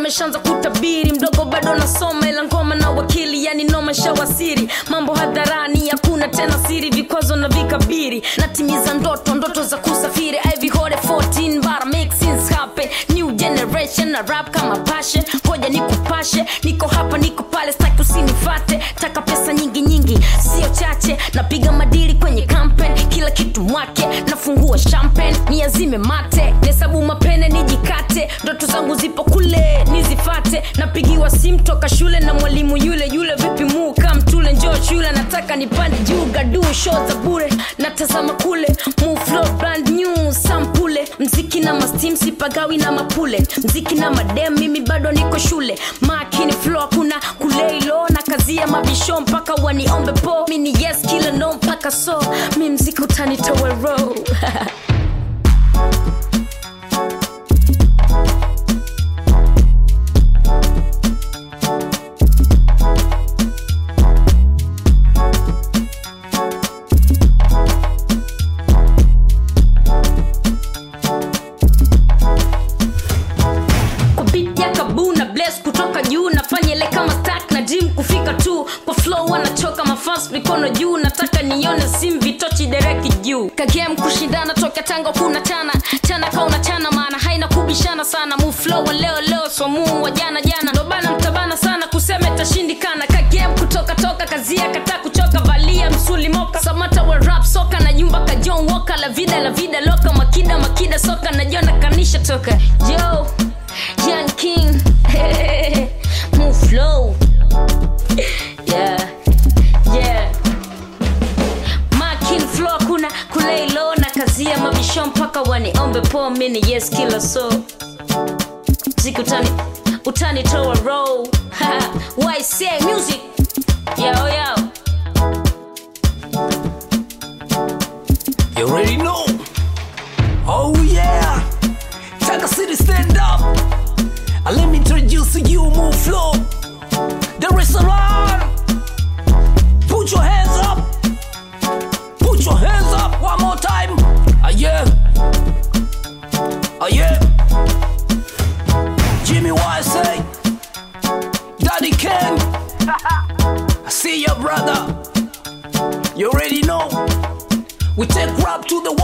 wameshaanza kutabiri mdogo bado nasoma ila ngoma na wakili yani noma shawasiri mambo hadharani hakuna tena siri vikwazo na vikabiri natimiza ndoto ndoto za kusafiri Ivy Hode 14 but I make things happen new generation na rap kama passion koja nikupashe niko hapa niko pale staki usinifate taka pesa nyingi nyingi sio chache napiga madili kwenye campaign kila kitu mwake nafungua champagne niazime mate nesabu mapene nijikate ndoto zangu zipo kule nizifate napigiwa simu toka shule na mwalimu yule yule vipi muu kamtule njoo shule nataka nipande juu gadu show za bure natazama kule Move flow brand new sampule mziki na mastim sipagawi na mapule mziki na madem mimi bado niko shule makini flow kuna kuleilo na kazi ya mabisho mpaka waniombe po mini yes kila no mpaka so mi mziki utanitowe row kwa beat ya kabu na bless kutoka juu nafanya ile kama stack na dream kufika tu kwa flow wanachoka mafans mikono juu nataka nione sim vitochi dereki juu kagame kushindana toka tango kuna chana chana kauna chana maana haina kubishana sana mu flow wa leo leo so mu wa jana jana ndo bana mtabana sana kusema itashindikana kagame kutoka toka kazi kata kuchoka valia msuli moka samata wa rap soka na jumba ka John Walker la vida la vida loka makida makida soka na jona kanisha toka yo Young King Move flow Yeah Yeah Makin flow kuna kuleilo na kazi ya mabisho mpaka waniombe po mini yes kila so Ziki utani utani toa roll Why say music Yo yo You already know. Oh yeah. Taka City stand up. And let me introduce to you Move Flow. The restaurant. Put your hands up. Put your hands up one more time. Ah yeah. Ah yeah. Jimmy Wise say. Daddy Ken. I see your brother. You already know. We take rap to the